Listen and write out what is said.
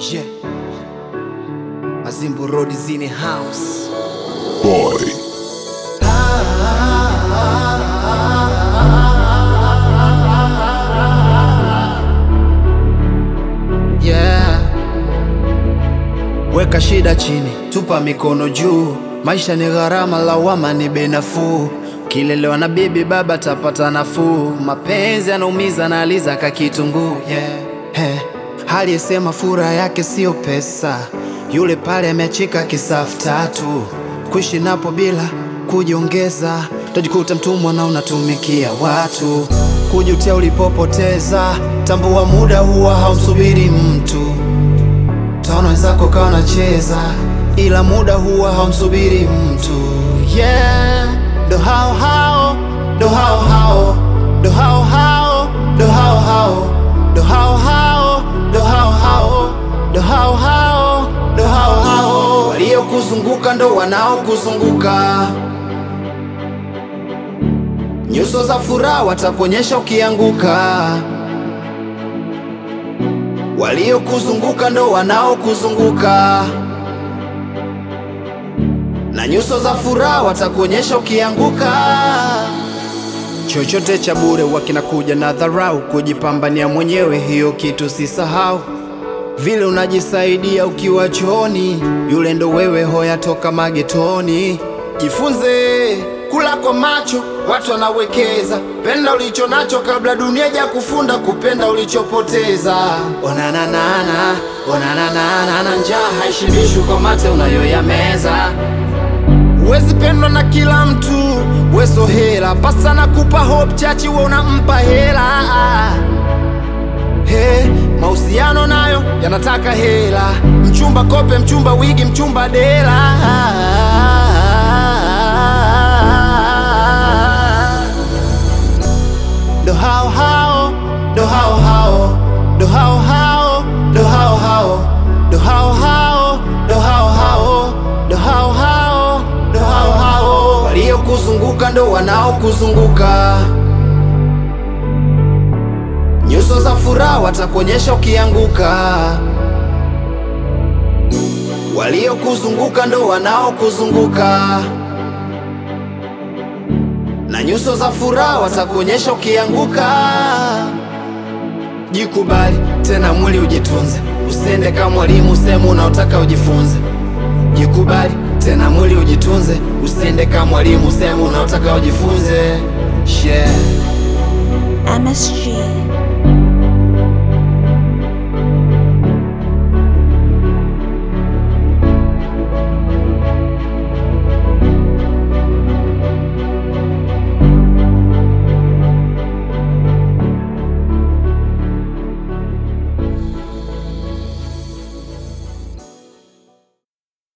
Yeah. Mazimbu Road is in the house. Boy. Yeah. Weka shida chini, tupa mikono juu. Maisha ni gharama, lawama ni bei nafuu. Kilelewa na bibi baba tapata nafuu. Mapenzi yanaumiza na aliza ka kitunguu. Yeah. Hey. Hali yesema furaha yake sio pesa, yule pale ameachika kisafu tatu. Kuishi napo bila kujiongeza, utajikuta mtumwa na unatumikia watu. Kujutia ulipopoteza, tambua muda huwa haumsubiri mtu. Taona wenzako kawa nacheza, ila muda huwa haumsubiri mtu. Yeah, ndo hao hao, ndo hao hao, ndo hao hao, ndo hao hao, ndo hao hao, ndo hao hao, ndo hao hao, ndo hao hao. Waliokuzunguka ndo wanaokuzunguka. Nyuso za furaha watakuonyesha ukianguka. Waliokuzunguka ndo wanaokuzunguka, na nyuso za furaha watakuonyesha ukianguka. Chochote cha bure wakinakuja na dharau, kujipambania mwenyewe, hiyo kitu sisahau. Vile unajisaidia ukiwa chooni, yule ndo wewe, hoya toka magetoni. Jifunze kula kwa macho, watu wanawekeza. Penda ulicho nacho kabla dunia ja kufunda kupenda ulichopoteza. Onananana, onananana, njaa haishibishwi kwa mate unayoyameza. Huwezi pendwa na kila mtu, weso hela pasa na kupa hope chachi, we unampa hela He, mahusiano nayo yanataka hela, mchumba kope, mchumba wigi, mchumba dela. Ndo hao hao, ndo hao hao, ndo hao hao, ndo hao hao, ndo hao hao, ndo hao hao, ndo hao hao, ndo hao hao. Waliokuzunguka ndo wanaokuzunguka. Nyuso za furaha watakuonyesha ukianguka. Waliokuzunguka ndo wanaokuzunguka, na nyuso za furaha watakuonyesha ukianguka. Jikubali tena, mwili ujitunze, usiende kama mwalimu sehemu unaotaka ujifunze. Jikubali tena, mwili ujitunze, usiende kama mwalimu sehemu unaotaka ujifunze. Yeah. MSG